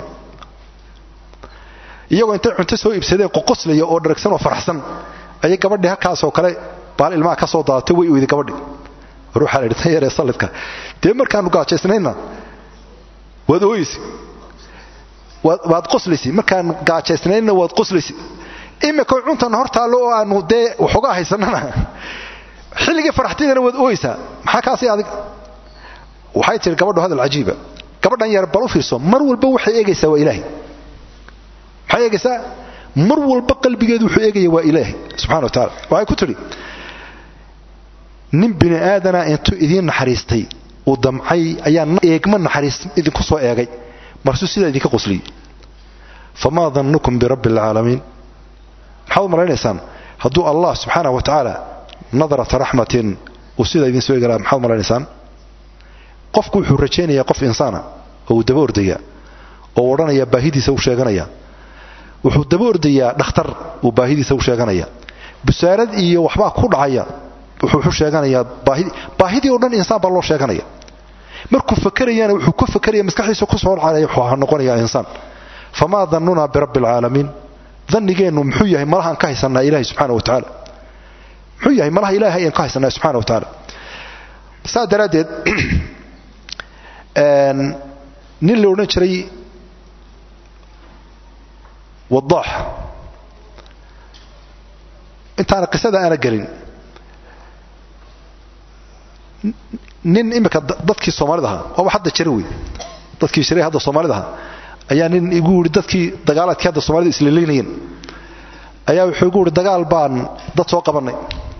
iyagoo intay cunto soo iibsadeen qoqoslaya oo dharagsan oo faraxsan ayay gabadhii halkaasoo kale baal ilmaha ka soo daadatay way oyday gabadhii war waxaa la yidhi tan yaree sallidka dee markaanu gaajaysnaynna waad ooyeysi waad qoslaysi markaan gaajaysnaynna waad qoslaysi imika cuntan hor taallo oo aanu dee waxoogaa haysanana xilligii faraxtidana waad ooyeysaa maxaa kaasi adiga waxay tihi gabadhu hadal cajiiba gabadhan yar bal u fiirso mar walba waxay eegaysaa waa ilaahay maxay eegaysaa mar walba qalbigeedu wuxuu eegaya waa ilaahay subxana wa taala waxay ku tidhi nin bini aadana intuu idiin naxariistay uu damcay ayaa eegma naxariis idinku soo eegay marsuu sidaa idinka qosliyey famaa dannukum birabbi alcaalamiin maxaad u malaynaysaan hadduu allah subxaanah wa tacaala nadrata raxmatin uu sidaa idin soo eegi lahaa maxaad malaynaysaan qofku wuxuu rajaynayaa qof insaana oo uu daba ordaya oo odhanaya baahidiisa u sheeganaya wuxuu daba ordayaa dhakhtar uu baahidiisa u sheeganaya busaarad iyo waxbaa ku dhacaya wuxuu sheeganayaa baahidii oo dhan insaan baa loo sheeganaya markuu fakerayana wuxuu ka fakeraya maskaxdiisa ku soo dhacaya wuxuu noqonayaa insaan famaa dannunaa birabbi alcaalamiin dannigeennu muxuu yahay malahaan ka haysanaa ilaahay subxaana wa tacaala muxuu yahay malaha ilaahay ayaan ka haysanaa subxana wa tacaala saa daraaddeed nin la odhan jiray wadaax intaana qisada aana gelin nin imika dadkii soomaalida ahaa waaba hadda jira wey dadkii jiray hadda soomaalida ahaa ayaa nin igu yidhi dadkii dagaalaadkii hadda soomaalida islalaynayeen ayaa wuxuu igu yidhi dagaal baan dad soo qabannay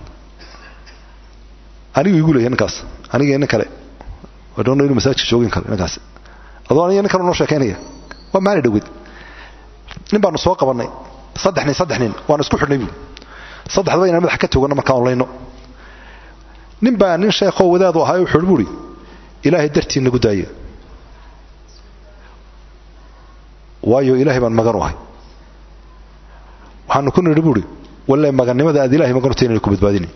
anigu igu leeyahay ninkaas aniga nin kale wadhoona inuu masaajidka joogin kale ninkaas adoo aniga nin kale noo sheekaynaya waa maali dhowed nin baanu soo qabannay saddex nin saddex nin waanu isku xidhnay buui saddexdaba inaan madaxa ka toganno markaan onlayno nin baa nin sheekhoo wadaadu ahaa wuxuu buuhi ilaahay dartii nagu daaya waayo ilaahay baan magan u ahay waxaanu ku nidhi buuhi walle magannimada aad ilahay magan u tahay inaynu ku badbaadinay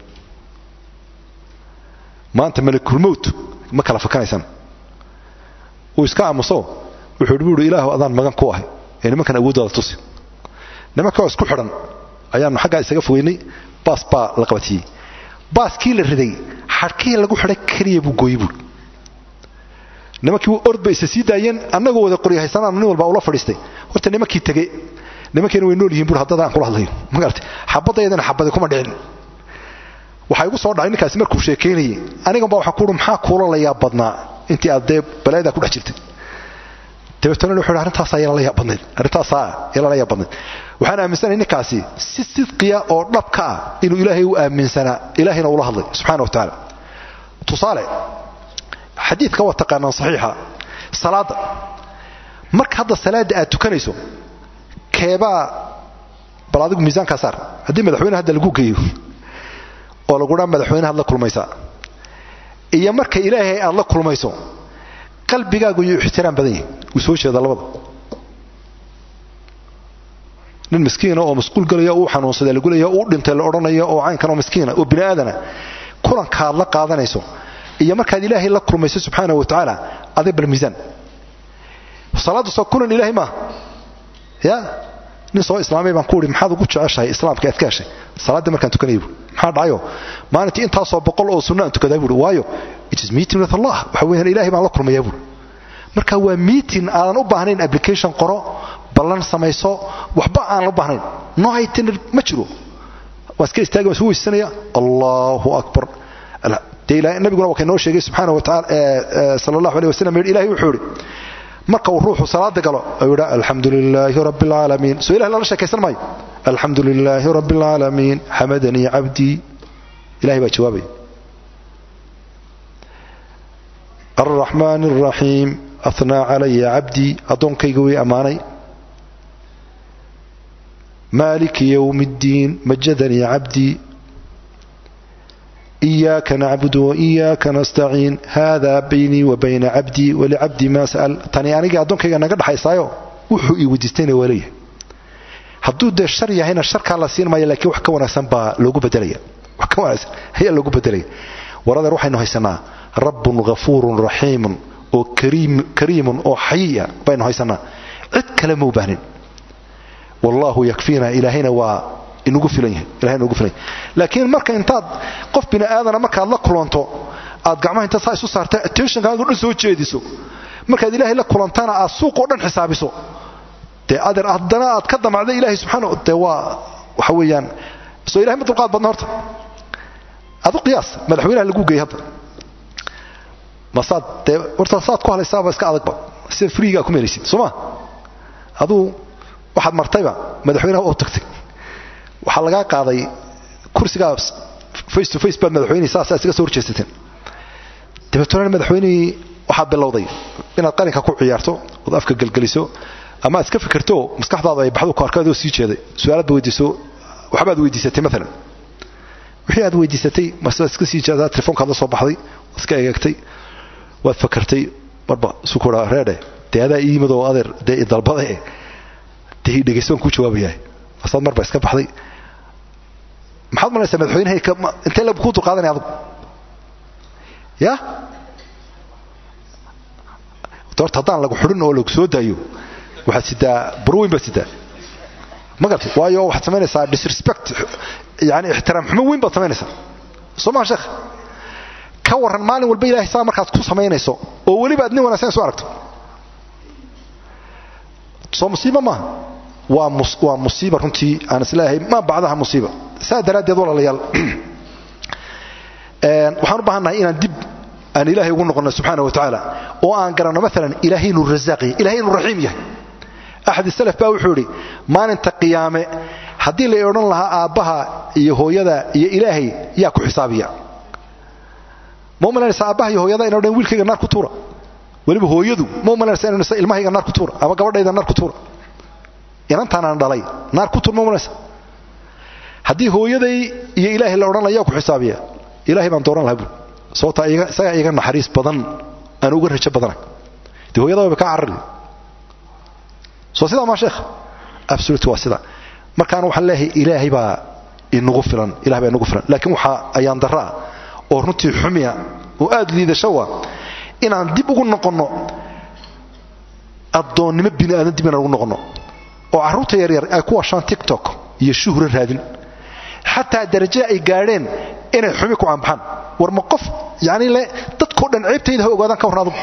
maanta malakulmowt ma kala fakanaysaan uu iska aamuso wuxuu hi buuhi ilaahu adaan magan ku ahay ee nimankan awooddaada tusi nimankaoo isku xidhan ayaanu xaggaa isaga fogeynay baas baa la qabatiyey baaskii la riday xadhkihii lagu xidhay keliya buu gooyey buui nimankii ord bay isa sii daayeen annagoo wada qoryahaysanaan nin walba ula fadhiistay horta nimankii tege nimankiina way nool yihin bui haddada aan kula hadlayo magarata xabaddaydana xabadi kuma dhicin waxaa igu soo dhacay ninkaasi markuu sheekaynayey aniganba waxaa kuuhi maxaa kuula layaa badnaa intii aad dee balaayadaa ku dhex jirtay dabeetana wuxuu arrintaasaa yala la yaabadnayd arrintaasaa yala la yaabadnayd waxaan aaminsanahay ninkaasi si sidqiya oo dhabka ah inuu ilaahay u aaminsanaa ilaahayna ula hadlay subxana wa tacaala tusaale xadiidka waa taqaanaan saxiixa salaadda marka hadda salaadda aad tukanayso keebaa bal adigu miisaankaa saar haddii madaxweyne hadda lagu geeyo oo lagudhaa madaxweynehaad la kulmaysaa iyo marka ilaahay aad la kulmayso qalbigaagu yuu ixtiraam badan yahay wuu soo jeeda labada nin miskiina oo masquul gelaya uu xanuunsada lagulaya uu dhintay la odhanaya oo caynkan oo miskiina oo bini aadana kulankaad la qaadanayso iyo markaad ilaahay la kulmayso subxaana wa tacaala aday bal miisaan salaaddu soo kulan ilaahay maaha ya nin soo islaamay baan ku ihi maxaad ugu jeceshahay islaamka aad ka heshay salaaddii markaan tukanaya buui maxaa dhacayo maalintii intaasoo boqol oo sunno aan tukadaa buui waayo it is meeting with allah waxa weeyaan ilahay baan la kulmayaa buui marka waa meeting aadan u baahnayn application qoro ballan samayso waxba aan la baahnayn no itinar ma jiro waa iska istaagi waan isu weysanaya allahu akbar dee nabiguna waa kaynoo sheegay subxaana wa taala sala allahu aleh wasalam yidhi ilahay wuxuu yidhi marka uu ruuxu salaada galo ayuu yidha alxamdu lilaahi rabbi alcaalamiin soo ilahay lala sheekaysan maayo alxamdu lilaahi rabbi alcaalamiin xamadanii cabdii ilahay baa jawaabaya alraxmaan alraxiim ahnaa calaya cabdii addoonkayga way ammaanay maaliki yowmi ddiin majadanii cabdii إياك نعبد وإياك نستعين هذا بيني وبين عبدي ولعبدي ما سأل تاني أنا أدونك أنا قد حيسايو وحو إيوديستين وليه hadduu dee shar yahayna sharkaa la siin maayo laakiin wax ka wanaagsan baa loogu bedelaya wax ka wanaagsan ayaa loogu bedelaya waradeer waxaynu haysanaa rabbun ghafuurun raxiimun oo kariimun oo xayiya baynu haysanaa cid kale ma u baahnin wallaahu yakfiina ilaahayna waa inugu filan yahay ilahay inugu filan yahay laakiin marka intaad qof bini aadana markaad la kulanto aad gacmaha intaad saa isu saarta attentionkaaga dhan soo jeediso markaad ilaahay la kulantana aad suuqoo dhan xisaabiso dee adeer haddana aad ka damacday ilaahay subxaana dee waa waxa weeyaan soo ilahay ma dulqaad badna horta adu qiyaas madaxweynaha lagu geeyey hadda masaad dee horta saad ku halaysaaba iska adagba sida freegaa ku meelaysid soo ma aduu waxaad martayba madaxweynaha oo tagtay waxaa lagaa qaaday kursigaa face to face baad madaxweyne saasaa isaga soo horjeesateen dabeetona madaxweynihii waxaad bilowday inaad qalinka ku ciyaarto ood afka gelgeliso ama aad iska fikirto maskaxdaada ay baxdu kaarkaadoo sii jeeday su-aalaadba weydiiso waxbaad weydiisatay maalan wixii aad weydiisatay marse waad iska sii jeedaa telefoonkaad la soo baxday waad iska egeegtay waad fakartay marba isu kura reedhe dee adaa ii yimid oo adeer dee idalbade dee dhegayso waan kuu jawaabayahay masaad marba iska baxday maxaad malaysaa madaxweynahay intee la kuu dulqaadanaya adugu ya horta haddaan lagu xudhin oo lagu soo daayo waxaad sidaa burweyn baad sidaa ma gartay waayo waxaad samaynaysaa disrespect yani ixtiraam xumo weyn baad samaynaysaa soo maa sheekh ka warran maalin walba ilahay saa markaad ku samaynayso oo weliba aad nin wanagsan soo aragto soo musiiba maaha waa waa musiiba runtii aan isleeyahay ma bacdaha musiiba saa daraaddeed walaalayaal waxaan u baahannahay inaan dib aan ilaahay ugu noqonno subxaana wa tacaala oo aan garanno maalan ilaahay inuu rasaaq yahay ilahay inuu raxiim yahay axad salaf baa wuxuu idhi maalinta qiyaame haddii la odhan lahaa aabbaha iyo hooyada iyo ilaahay yaa ku xisaabiya ma umalanaysa aabbaha iyo hooyada ina odhan wiilkayga naar ku tuura weliba hooyadu ma umalanaysa inaysa ilmahayga naar ku tuura ama gabadhayda naar ku tuura inantaanaan dhalay naar ku tuur ma umalanaysa haddii hooyaday iyo ilaahay la odhan laha yaa ku xisaabiya ilahay baan dooran lahaa buul sababtaa isagaa iga naxariis badan aan uga rajo badana dee hooyada wayba kaa carari soo sidaa maa sheekh absolute waa sida markaan waxaan leeyahay ilaahay baa inagu filan ilahay baa inagu filan laakiin waxaa ayaan darraa oo runtii xumiya oo aad liidashowa inaan dib ugu noqonno addoonnimo bini aadan dib inaan ugu noqonno oo carruurta yaryar ay ku washaan tiktok iyo shuhro raadin xataa daraje ay gaadheen inay xumi ku aanbaxaan war ma qof yani le dadkao dhan ceebtayda ha ogaadaan ka warran adugu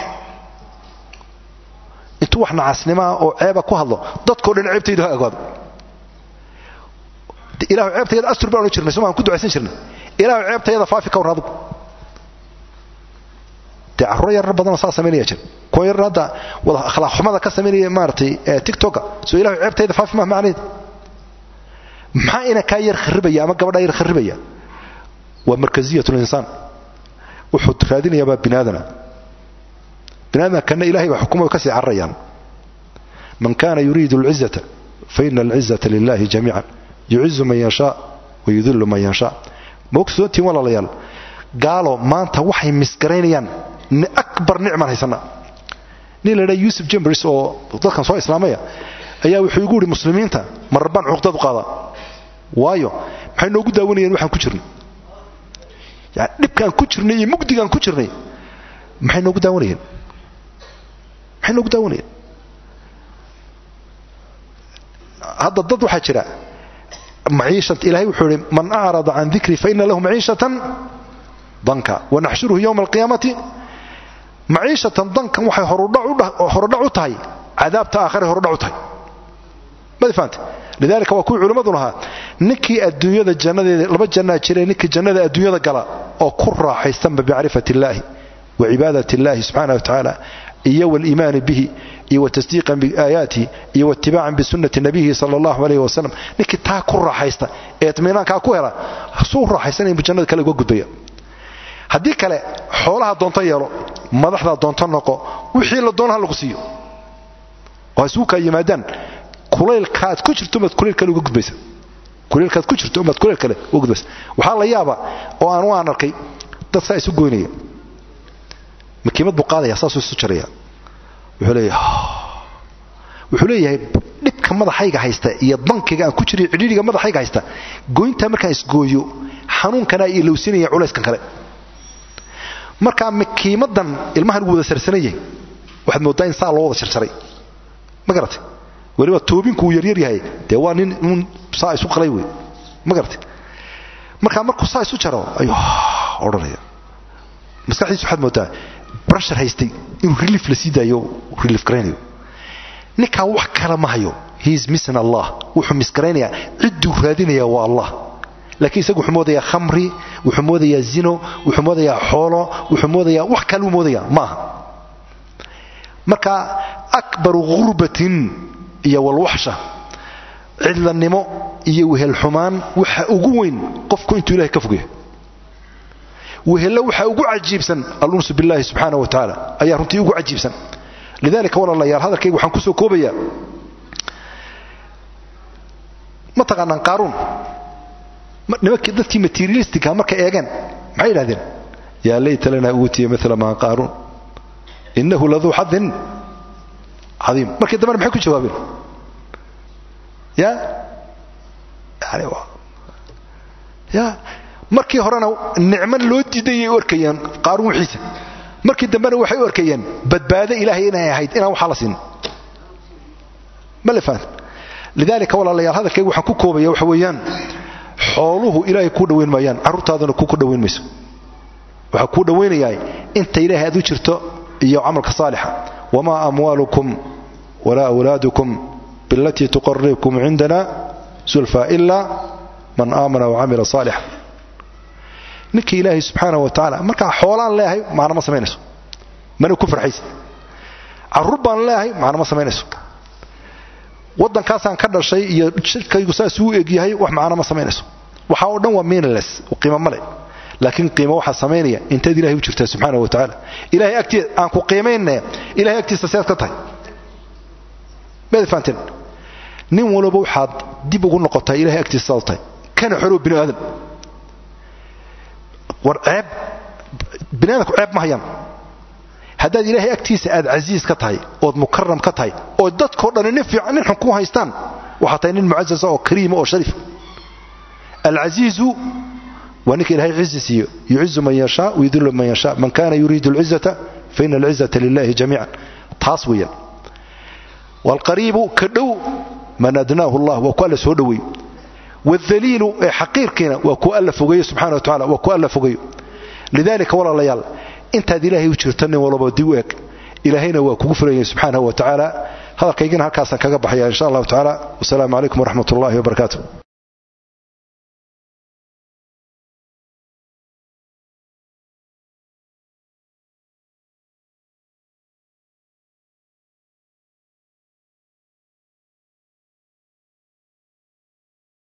intuu wax nacasnimaa oo ceeba ku hadlo dadkao dhan ceebtayda ha ogaado ilahu ceebtayada astur baan odhan jirnay somaan ku ducaysan jirnay ilahu ceebtayada faafi ka warran adugu dee carruuro yarar badanoo saa samaynaya jira kuwa yarar hadda wada akhlaaq xumada ka samaynaya maaratay tiktoka soo ilahu ceebtayda faafi mah macnaheed maxaa ina kaa yar kharibaya ama gabadhaa yar kharibaya waa markaziyat linsaan wuxuu raadinayaabaa binaadana binaadana kana ilahay baa xukumay ka sii cararayaan man kana yuriidu alcizata faina alcizata lilahi jamiica yucizu man yashaa wayudillu man yashaa ma ogsoontiin walaalayaal gaalo maanta waxay misgaraynayaan akbar nicman haysana nin la dhaa yusuf jambers oo dadkan soo islaamaya ayaa wuxuu igu yidhi muslimiinta mararbaan cuqdad u qaadaa waayo maxay noogu daawanayeen waxaan ku jirnay yani dhibkaan ku jirnay iyo mugdigaan ku jirnay maxay noogu daawanayeen maxay noogu daawanayeen hadda dad waxaa jira maciishata ilahay wuxuu ihi man acrada can dikrii faina lahu maciishatan danka wanaxshuruhu yowma alqiyaamati maciishatan dankan waxay horudhac u tahay cadaabta aakhare horudhac u tahay mad fahamte lidalika waa kuwii culimmadu lahaa ninkii adduunyada jannadeeda laba jannaa jire ninkii jannada adduunyada gala oo ku raaxaystanba bimacrifati illaahi wa cibaadat illahi subxaana wa tacaala iyo waliimaani bihi iyo watasdiiqan biaayaatihi iyo waitibaacan bisunati nabiyihi sala allahu alayh wasalam ninkii taa ku raaxaysta ee itminaankaa ku hela suu raaxaysanaya buu jannada kale uga gudbaya haddii kale xoolaha doonto yeelo madaxdaa doonto noqo wixii la doona ha lagu siiyo oo isugu kaa yimaadaan kulaylkaad ku jirto umaad kulayl kale uga gudbaysa kulaylkaad ku jirto umaad kulayl kale uga gudbaysa waxaa la yaaba oo aan u aan arkay dad saa isu goynaya makiimad buu qaadaya saasuu isu jaraya wuxuu leeyahay wuxuu leeyahay dhibka madaxayga haysta iyo bankiga aan ku jiriyo cidhiidhiga madaxayga haysta goyntaa markaan isgooyo xanuunkanaa ilowsinaya culayskan kale markaa makiimadan ilmahan uu wada sarsanayay waxaad mooddaa in saa loo wada jarjaray ma garatay weliba toobinku uu yaryar yahay dee waa nin uun saa isu qalay wey ma garatay markaa markuu saa isu jaro ayuu odhanaya maskaxdiisu waxaad mooddaa brashar haystay inuu relief la sii daayo relief garaynayo ninkaa wax kale ma hayo he is missing allah wuxuu misgaraynayaa cidduu raadinaya waa allah laakiin isagu wuxuu moodayaa khamri wuxuu moodayaa zino wuxuu moodayaa xoolo wuxuu moodayaa wax kaluu moodayaa maaha marka akbaru ghurbatin iyo walwaxsha cidlanimo iyo wehelxumaan waxa ugu weyn qofku intuu ilahay ka fogyahay wehelo waxaa ugu cajiibsan alunsu billahi subxaana wa tacaala ayaa runtii ugu cajiibsan lidalika walaalayaal hadalkayga waxaan kusoo koobayaa ma taqaanaan qaaruun nimankii dadkii materialistica markay eegeen maxay yidhahdeen yaa layta lanaa uutiya mila maa qaaruun innahu laduu xadin cadiim markii dambena maxay ku jawaabeen ya yani ya markii horena nicman loo diidayay u arkayeen qaaruun wixiisa markii dambena waxay u arkayeen badbaado ilaahay inay ahayd inaan waxaa la siin ma la faham lidaalika walaalayaal hadalkayga waxaan ku koobaya waxa weeyaan xooluhu ilaahay kuu dhowayn maayaan carruurtaaduna ku dhowayn mayso waxaa kuu dhowaynayaa inta ilaahay aad u jirto iyo camalka saalixa wamaa amwaalukum walaa awlaadukum bilatii tuqaribkum cindana sulfa ilaa man aamana wacamila saalixa ninka ilaahay subxaana wa tacaala markaa xoolaan leeyahay macna ma samaynayso mana ku farxaysa carruur baan leeyahay macna ma samaynayso waddankaasaan ka dhashay iyo jidhkaygu saasuu u egyahay wax macna ma samaynayso waxaa oo dhan waa meaninless qiimo male laakiin qiimo waxaa samaynaya intaad ilahay u jirtaa subxaana wa tacaala ilahay agtii aan ku qiimayne ilahay agtiisa sead ka tahay maad fahanteen nin walba waxaad dib ugu noqotaa ilahay agtiisa saad tahay kana xorow bini aadan war ceeb bini aadamku ceeb ma hayaan haddaad ilaahay agtiisa aad casiis ka tahay ood mukaram ka tahay oo dadkao dhani nin fiican nin xun ku haystaan waxaa tahay nin mucasasa oo kariima oo shariif alcasiizu waa ninka ilahay cizi siiyo yucizu man yashaa wayudillu man yashaa man kana yuriidu alcizata faina alcizata lilahi jamiican taas weeyaan waalqariibu ka dhow man adnaahu allah waa ku alla soo dhoweey waaldaliilu ee xaqiirkiina waa ku alla fogeeyo subxana wa tacala waa ku alla fogeeyo lidalika walaalayaal intaad ilaahay u jirto nin walba dib u eg ilaahayna waa kugu fulayay subxaanahu wa tacaala hadalkaygina halkaasaan kaga baxaya insha allahu tacaala wasalaamu calaykum waraxmat ullahi wabarakaatu